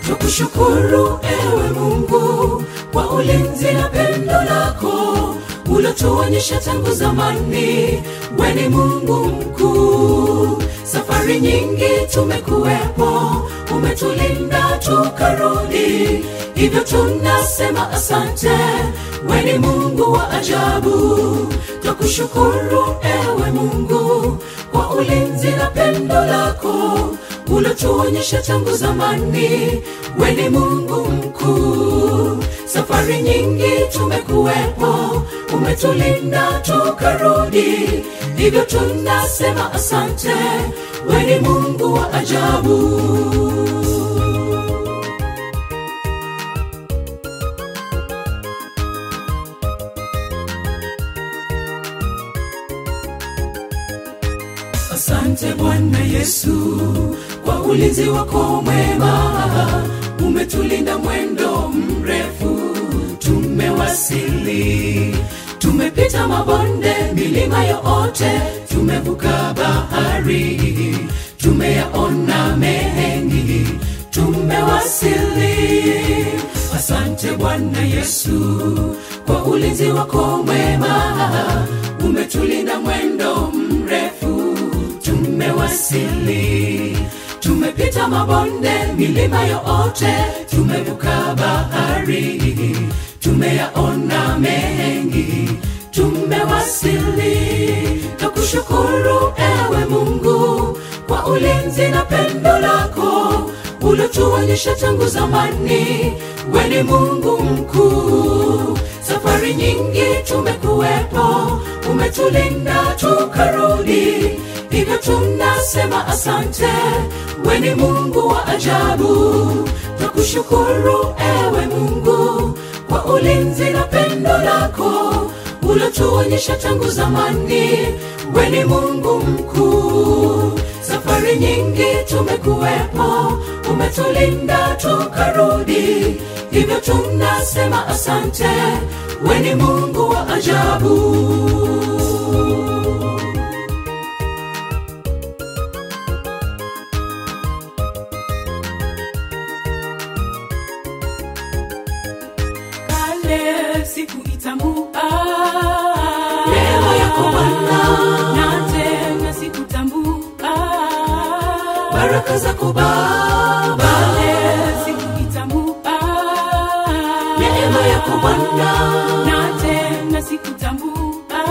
tukushukuru ewe mungu kwa ulinzi na pendo lako ulotuonyesha tangu zamani weni mungu mkuu safari nyingi tumekuwepo umetulinda tukarudi hivyo tunasema asante weni mungu wa ajabu twakushukuru ewe mungu kwa ulinzi na pendo lako ulotuonyesha tangu zamani weni mungu mkuu safari nyingi tumekuwepo umetulinda tukarudi hivyo tunasema asante weni mungu wa ajabu asante bwana yesu kwa ulinzi wako mwema umetulinda mwendo mrefu tumewasili tumepita mabonde milima yote tumevuka bahari tumeyaona mengi tumewasili asante bwana yesu kwa ulinzi wako mwema umetulinda mwendo mrefu tumewasili tumepita mabonde milima yote tumevuka bahari tumeyaona mengi tumewasili takushukuru ewe mungu kwa ulinzi na pendo lako ulotuonyesha tangu zamani weni mungu mkuu safari nyingi tumekuwepo umetulinda tukarudi hivyo tunasema asante weni mungu wa ajabu twakushukuru ewe mungu kwa ulinzi na pendo lako ulotuonyesha tangu zamani weni mungu mkuu safari nyingi tumekuwepo umetulinda tukarudi hivyo tunasema asante weni mungu wa ajabu kale sikuitambua Neema yako Bwana. na tena sikutambua baraka zako baba kale sikuitambua neema yako bwana na tena sikutambua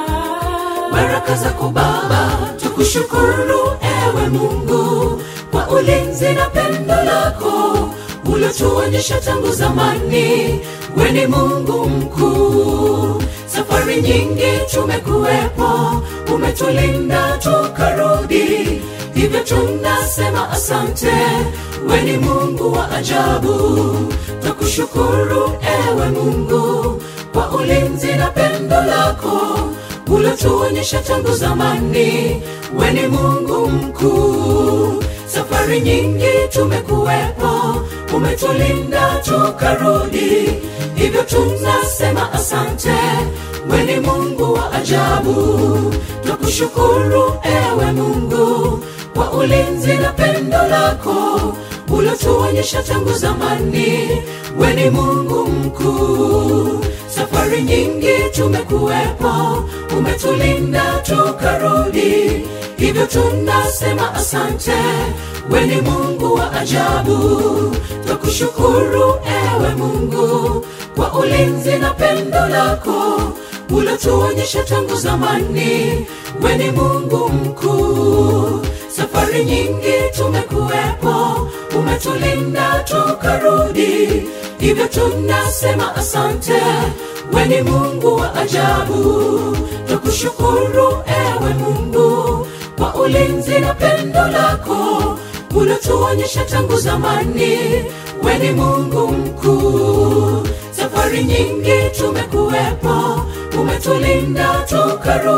baraka zako baba tukushukuru ewe mungu kwa ulinzi na pendo lako ulotuonyesha tangu zamani weni mungu mkuu safari nyingi tumekuwepo umetulinda tukarudi hivyo tunasema asante weni mungu wa ajabu twakushukuru ewe mungu kwa ulinzi na pendo lako ulotuonyesha tangu zamani weni mungu mkuu safari nyingi tumekuwepo umetulinda tukarudi hivyo tunasema asante weni mungu wa ajabu twakushukuru ewe mungu kwa ulinzi na pendo lako ulotuonyesha tangu zamani weni mungu mkuu safari nyingi tumekuwepo umetulinda tukarudi hivyo tunasema asante weni mungu wa ajabu twakushukuru ewe mungu kwa ulinzi na pendo lako ulotuonyesha tangu zamani weni mungu mkuu safari nyingi tumekuwepo umetulinda tukarudi hivyo tunasema asante weni mungu wa ajabu twakushukuru ewe mungu kwa ulinzi na pendo lako ulotuonyesha tangu zamani weni mungu mkuu safari nyingi tumekuwepo umetulinda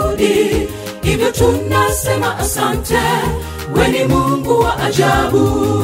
tukarudi hivyo tunasema asante weni mungu wa ajabu